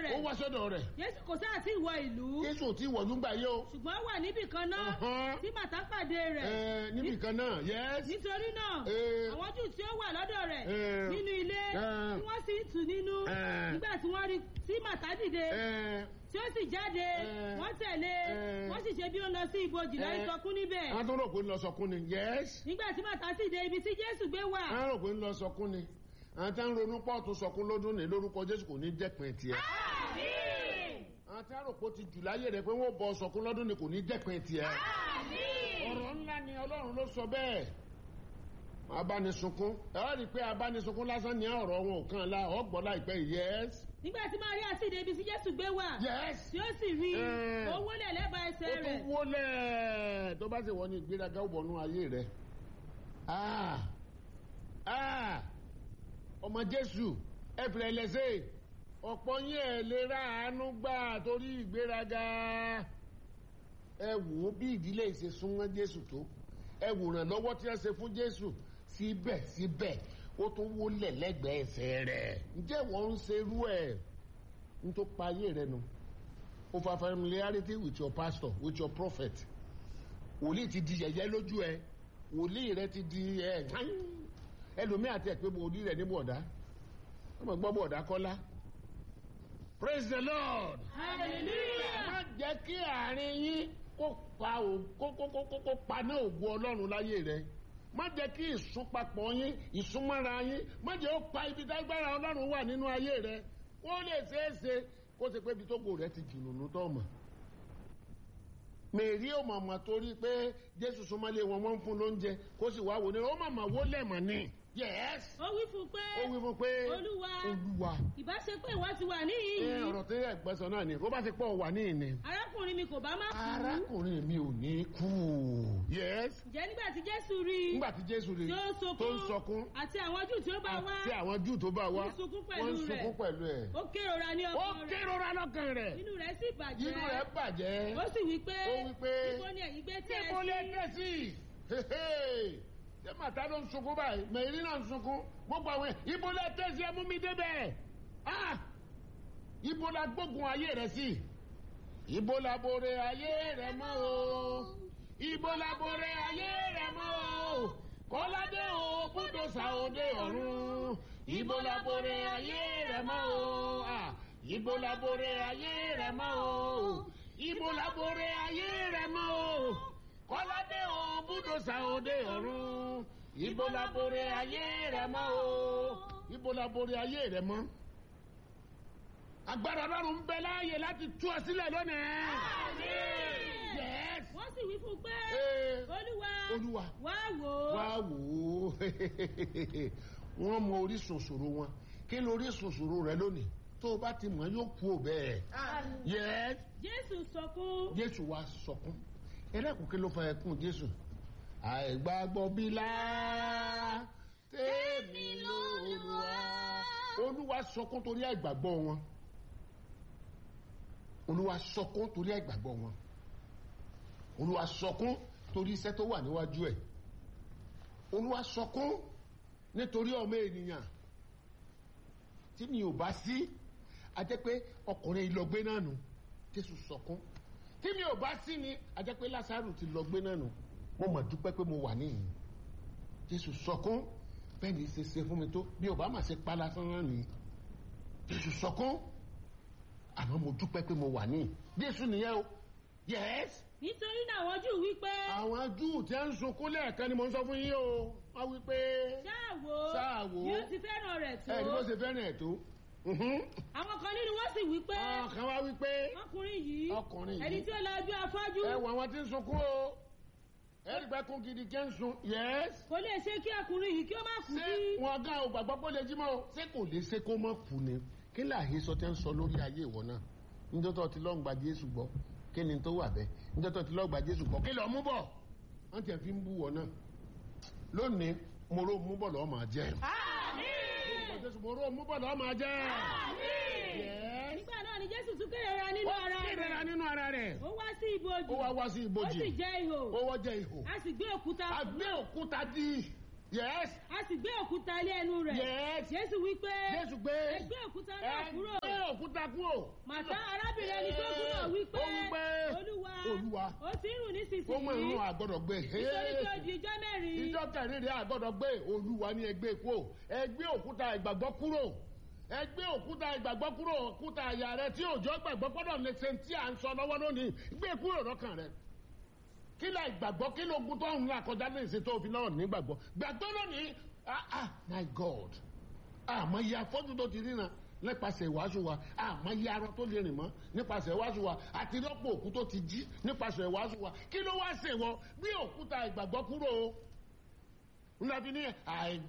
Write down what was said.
rẹ̀ ó wá sọ́dọ̀ rẹ̀ jésù kò sáà tí ìwọ ìlú jésù ò tí wọ̀ lúgbà yé o ṣùgbọ́n ó wà níbì kan náà Ọ̀hán. tí màtá pàdé rẹ̀ Ẹ, níbì kan náà yes nítorí náà Ẹ. àwọn jù tí ó wà lọ́dọ̀ rẹ̀ Ẹ. nínú ilé Ẹ. tí wọ́n sì ń tù nínú Ẹ. nígbà tí wọ́n rí tí màtá dìde Ẹ, tí ó sì jáde Ẹ. wọ́n tẹ̀lé Ẹ. wọ́n sì ṣe bí ó lọ sí ibojì láì Ẹ. sọkún níbẹ̀ àwọn tó rò pé ń lọ sọkún ni yes nígbà tí màtá sì dé ibi tí jésù gbé wà àwọn rò pé ń lọ sọkún ni àwọn tá ń ronú pọ́ọ̀tù sọkún lọ́dún ní lórúkọ jésù kò ní dẹ́pin tiẹ̀ àwọn tá rò pé ó ti jù láyé rẹ̀ pé wọ́n bọ sọkún lọ́dún ní kò ní dẹ́pin tiẹ̀ ọ̀rọ̀ ńlá ni ọlọ́run ló sọ bẹ́ẹ̀ abánisunkún ẹ wá rí i pé abánisunkún lásán ní ọ̀rọ̀ wọn ò kàn la ọ̀gbọ́n láìpẹ́ yìí yes nígbà tí maria sì dé ibi tí jésù gbé wà yes tí ó sì rí Ẹ. ó wólẹ̀ lẹ́bàá ó ẹsẹ̀ tún rẹ̀ wọlé tó bá sì wọ ní ìgbéraga ó bọ̀nú ayé rẹ̀ Ah! Ah! ọmọ jésù ẹ̀fìlẹ̀ ẹlẹ́sẹ̀ ọ̀pọ̀ yín ẹ̀ lè ra àánú gbà torí ìgbéraga ẹ wò ó bí ìdílé ìṣe súnmọ́ jésù tó ẹ wòrán lọ́wọ́ tí wọ́n ṣe fún jésù síbẹ̀síbẹ̀ ó tún wólẹ̀ lẹ́gbẹ̀ẹ́ ẹsẹ̀ rẹ̀ ǹjẹ́ wọ́n ń ṣerú ẹ̀ ń tó pa ayé rẹ̀ nu over familiarity with your pastor with your prophet wòlíì ti di yẹ̀yẹ́ lójú ẹ wòlíì rẹ ti di ẹ ẹlòmíà tẹ pé wòlíì rẹ ní bọ̀dá ọmọ gbọ́ bọ̀dá kọ́lá praise the lord hallelujah má jẹ́ kí àárín yín kó pa ò- kó kó kó kó kó paná ògùn ọlọ́run láyé rẹ má jẹ́ kí ìsúnpapọ̀ yín ìsúnmọ́ra yín má jẹ́ ó pa ibi tágbára ọlọ́run wà nínú ayé rẹ kó lè ṣeé ṣe kó ṣe pé ibi tó gò rẹ ti jìnnà tó mọ̀ mèrí ò mọ̀mọ́ torí pé jésù súnmọ́lé wọn wọ́n ń fún lóúnjẹ kó sì wá wò ní ó mọ̀mọ́ wó lẹ̀mọ̀ ni yes ó wí fún un pé ó wí fún pé olúwa olúwa ìbá ṣe pé ìwọ ti wà ẹ níhìn-ín ọ̀rọ̀ tí ẹ̀gbẹ́ sọ náà ni bó bá ti pọ̀ wà ní ìní arákùnrin mi kò bá má kú arákùnrin mi ò ní kú yes ǹjẹ́ nígbà tí jésù rí i nígbà tí jésù rí tí ó tó ń sọkún sọkún àti àwọn jù tí ó bá wá àti àwọn júù tó bá wá Ó ń sunkún pẹ̀lú wọ́n ń rẹ̀. sunkún pẹ̀lú ẹ̀ ó kérora ní ó ọkàn rẹ̀ kérora lọ́kàn rẹ̀ inú rẹ̀ sì bàjẹ́ inú rẹ̀ bàjẹ́ ó sì wí pé ó wí pé ibo ni ẹ̀yin gbé tẹ́ níbo lè ẹ sí dé sí ṣé màtá ló ń sunkún báyìí mẹ̀rí náà ń sunkún gbogbo àwọn ẹ̀ ibo lè dé sí ẹmú mi débẹ̀ ah ibo la gbógun ayé rẹ̀ sí ibo la bore ayé rẹ̀ mọ́ o ibo la bore ayé rẹ̀ mọ́ o kọ́ládé o búdò sàódé ọ̀run ibo la bore ayé rẹ̀ mọ́ o ah ibo la bore ayé rẹ̀ mọ́ o ibo la bore ayé rẹ̀ mọ́ o kọ́ládé o búdò sàódé ọ̀run ibo la bore ayé rẹ̀ mọ́ o ibo la bore ayé rẹ̀ mọ́ agbára ọlọ́run ń bẹ láàyè láti tú ọ sílẹ̀ lónìí. Yes. wọ́n sì wí fún un pé Ee, olúwa olúwa wá wò ó wá wò ó wọ́n mọ orísun ṣòro wọn kí ló orísun ṣòro rẹ lónìí tó o bá ti mọ̀ yóò kú ò bẹ́ẹ̀. Yes. jésù sọkún jésù wá sọkún ẹlẹ́kùn kí ló fa ẹkún jésù àìgbàgbọ́ bílá tèmi lóluwà olúwa sọkún torí àìgbàgbọ́ wọn olúwa sọkún torí àìgbàgbọ́ wọn olúwa sọkún torí iṣẹ́ tó wà níwájú ẹ̀ olúwa sọkún nítorí ọmọ ènìyàn tí mi ò bá sí a jẹ́ pé ọkùnrin ìlọgbé náà nù jésù sọkún tí mi ò bá sí ni a jẹ́ pé lásàrù ti lọ gbé náà nù mo mà dúpẹ́ pé mo wà níyìn jésù sọkún bẹ́ẹ̀ ni ṣe ṣe fún mi tó bí ò bá mà ṣe pa lásán náà nìyí jésù sọkún àmọ́ mo dúpẹ́ pé mo wà níyìn jésù nìyẹn o yes nítorí náà àwọn jù wí pé àwọn júù tí ń sunkún lẹ́ẹ̀kan ni mo ń sọ fún yín o wọ́n wí pé ṣáà wò ó Ṣáà wò ó. bí ó ti fẹ́ràn rẹ̀ tó ẹ̀ ní bó ṣe fẹ́ràn ẹ̀ tó Mhm. àwọn kan nínú wọn sì wí pé ọkàn wa wí pé ọkùnrin yìí Ọkùnrin yìí. ẹni tí ó lọ ojú afọ́jú ẹ wọ àwọn tí ń sunkún o ẹ̀rí pẹ́ kún gidi kẹ́ ń sun yes kò lè ṣe kí ọkùnrin yìí kí ó má kú ṣé sí wọn gán o gbàgbọ́ pé ó lè jí mọ́ o ṣé kò lè ṣe kó mọ́ kú ni kí láàyè sọ tẹ́ ń sọ lórí ayé ìwọ náà níjọ́ tó ti lọ́ọ́ gba Jésù gbọ́ kí ni tó wà bẹ́ẹ̀ níjọ́ tó ti lọ́ọ́ gba Jésù gbọ́ kí lọ́ọ́ mú bọ̀ wọ́n tiẹ̀ fi ń bú wọ náà lónìí mo ró mú bọ̀ lọ́ọ́ máa jẹ́ Jésù mo ró mú bọ̀ lọ́ọ́ máa jẹ́ Yes. nígbà náà ni jésù tún kérera nínú ara ó kérera rẹ̀ nínú ara rẹ̀ ó wá sí ibojì ó wá wá sí ó ibojì sì jẹ́ ihò ó wọ́ jẹ́ ihò a sì gbé òkúta a gbé òkúta dí yes a sì gbé òkúta ilé ẹnu rẹ̀ yes jésù wípé jésù gbé ẹ gbé òkúta náà ẹ kúrò gbé òkúta kúrò. màtá arábìnrin ẹni tó kú náà wípé Ó wípé, olúwa Olúwa, ó ti ń rùn ó mọ nísinsìnyí ìrún àgbọ̀dọ̀ gbé. nítorí pé ó di ijọ́ mẹ́rin ìjọ kẹrin rẹ̀ àgbọ̀dọ̀ gbé olúwa ní ẹgbẹ́ kúrò ẹgbẹ́ òkúta ìgbàgbọ́ kúrò ẹgbẹ́ òkúta ìgbàgbọ́ kúrò òkúta àyà rẹ tí òjò gbàgbọ́ gbọ́dọ̀ lè ṣe tí à ń sọ lọ́wọ́ lónìí gbé kúrò lọ́kàn rẹ kí la ìgbàgbọ́ kí ló gun tó ń là kọjá ní ìsìn tó fi náà nígbàgbọ́ gbàgbọ́ lónìí ah ah my god àmọ́ iye afọ́jú tó ti ríran nípasẹ̀ ìwàásù wa àmọ́ iye arọ tó lè rìn mọ́ nípasẹ̀ ìwàásù wa àti lọ́pọ̀ òkú tó ti jí nípasẹ̀ ìwàásù wa kí ló wá ṣèwọ bí òkúta ìgbàgbọ́ kúrò o ńlá fi ní àìgbà.